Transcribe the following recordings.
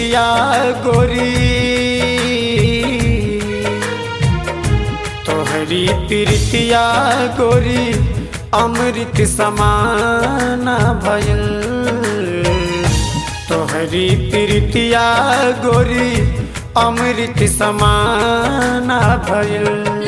प्रीतिया गोरी तोहरी प्रीतिया गोरी अमृत समाना भयल तोहरी प्रीतिया गोरी अमृत समाना भयल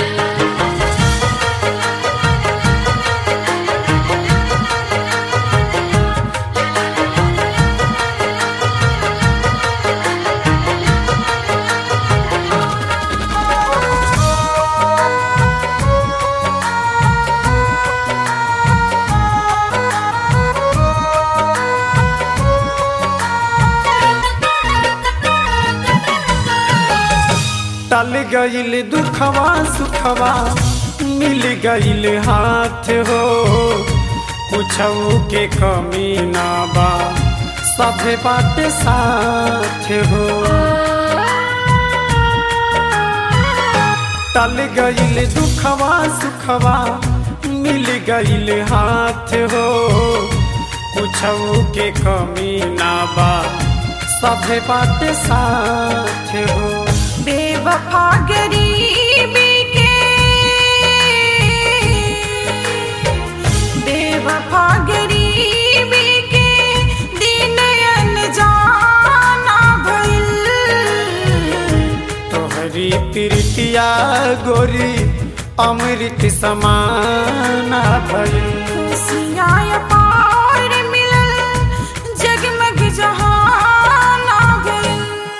टल गईल दुखवा सुखवा मिल गईल हाथ हो कुछऊ के कमी ना बा सभे बात साथ हो टल गईल दुखवा सुखवा मिल गईल हाथ हो कुछऊ के कमी ना बा सभे बात साथ हो बेवफा गरीबी के बेवफा गरीबी के दिन अनजाना भइल तोहरी प्रीतिया गोरी अमृत समाना भइल खुशियाँ पार मिलल जगमग जहाना भइल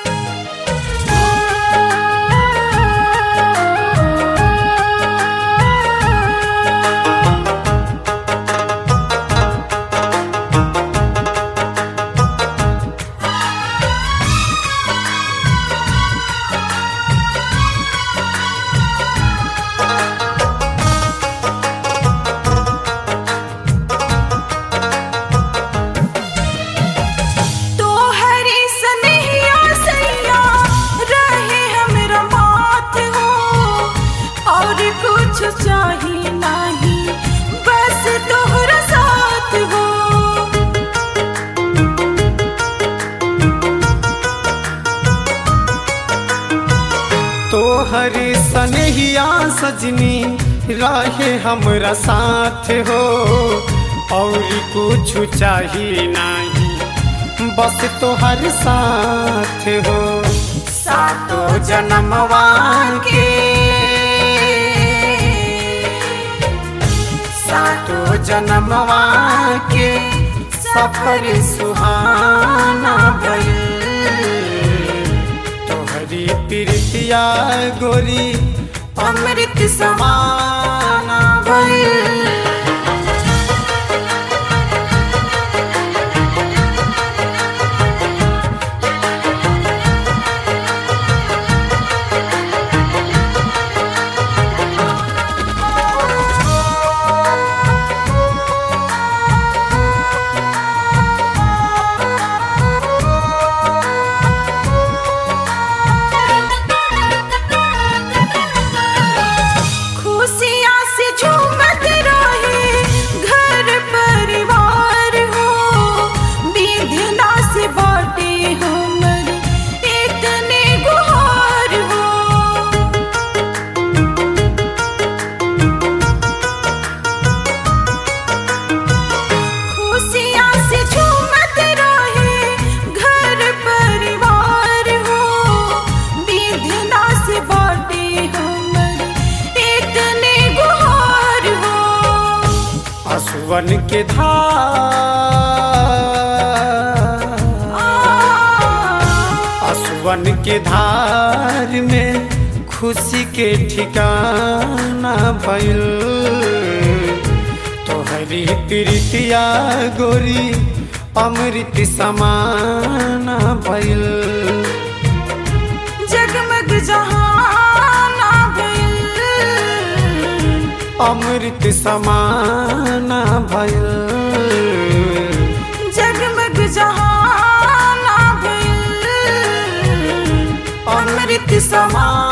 तोहरी सनहिया सैया रहे हमरा माथ हो और कुछ चाही नहीं बस तोहरा साथ हो तोहरी सनहिया सजनी रहे हमरा साथ हो और कुछ चाहिए नहीं बस तोहर साथ हो सातो जन्मवा के सातो जन्मवा के सफर सुहाना भइल तोहरी प्रीतिया गोरी अमृत समाना भइल खुशियाँ से झूमत रहे घर परिवार हो विधना से बाटे हमर इतने गुहार हो खुशियाँ से झूमत रहे घर परिवार हो विधना से बाटे हमर इतने गुहार हो असुवन के धार असुवन के धार में खुशी के ठिकाना भइल तोहरी प्रीतिया गोरी अमृत समाना भइल जगमग जहाना भइल अमृत समाना भइल जगमग जहाना भइल अमृत समान